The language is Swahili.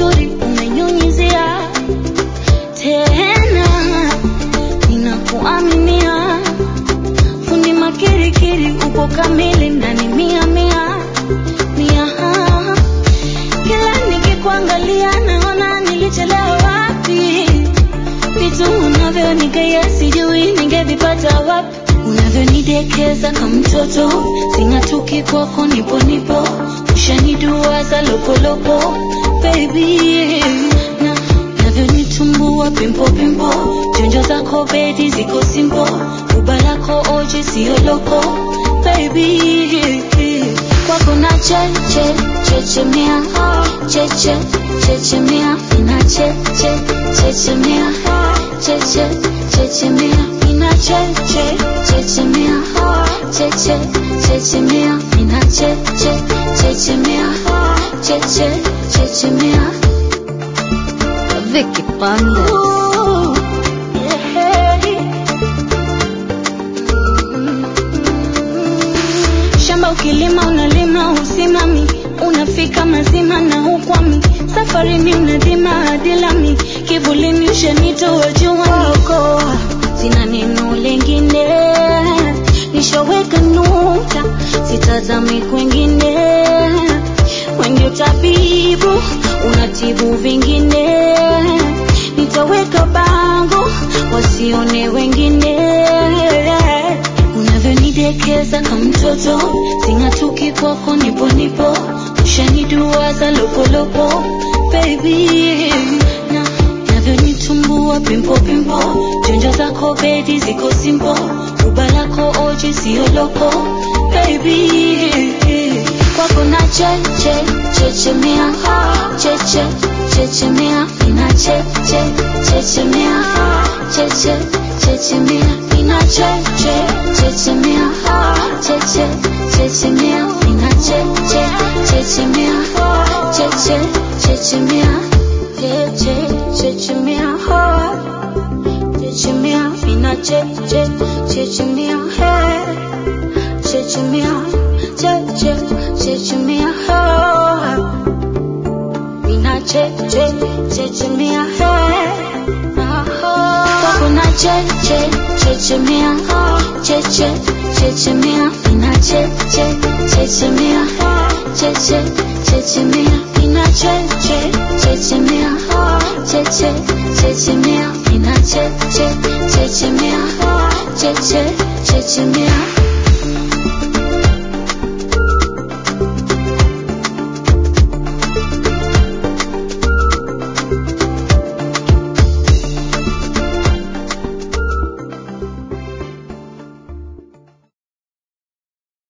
uzuri umenyunyizia tena, ninakuaminia fundi makirikiri, upo kamili ndani mia mia mia. Kila nikikuangalia naona nilichelewa wapi, vitu unavyonigea sijui ningevipata wapi, unavyonidekeza kama mtoto, sing'atuki kwako, nipo nipo, ushaniduaza lopolopo baby, na navyonitumbua pimpo pimpo, jonjo zako bedi ziko simpo, uba lako oji sio loko baby, kwako na cheche chechemea cheche chechemea ina cheche chechemea cheche chechemea ina cheche chechemea cheche chechemea ina cheche chechemea cheche chechemea Vicky Panda. Ooh, yeah. Shamba ukilima unalima usimami, unafika mazima na ukwami, safarini unadhima hadi lami, kivulini ushanitoa juani, sina neno lengine, nishaweka nukta, sitazami kwengine, wengi utabibu, unatibu vingine, nitaweka bango, wasione wengine unavyonidekeza kama mtoto, sing'atuki kwako, nipo nipo, ushaniduaza lopolopo baby, na navyonitumbua pimpo pimpo, jonjo zako bedi ziko simpo, uba lako oji sio loko baby, kwako na cheche chechemea cheche chechemea ina cheche chechemea cheche chechemea ina cheche chechemea cheche chechemea ina cheche chechemea cheche chechemea cheche chechemea chechemea ina cheche chechemea chechemea cheche chechemea ina cheche chechemea kwako na cheche chechemea cheche chechemea ina cheche chechemea cheche chechemea ina cheche chechemea cheche chechemea ina cheche chechemea cheche chechemea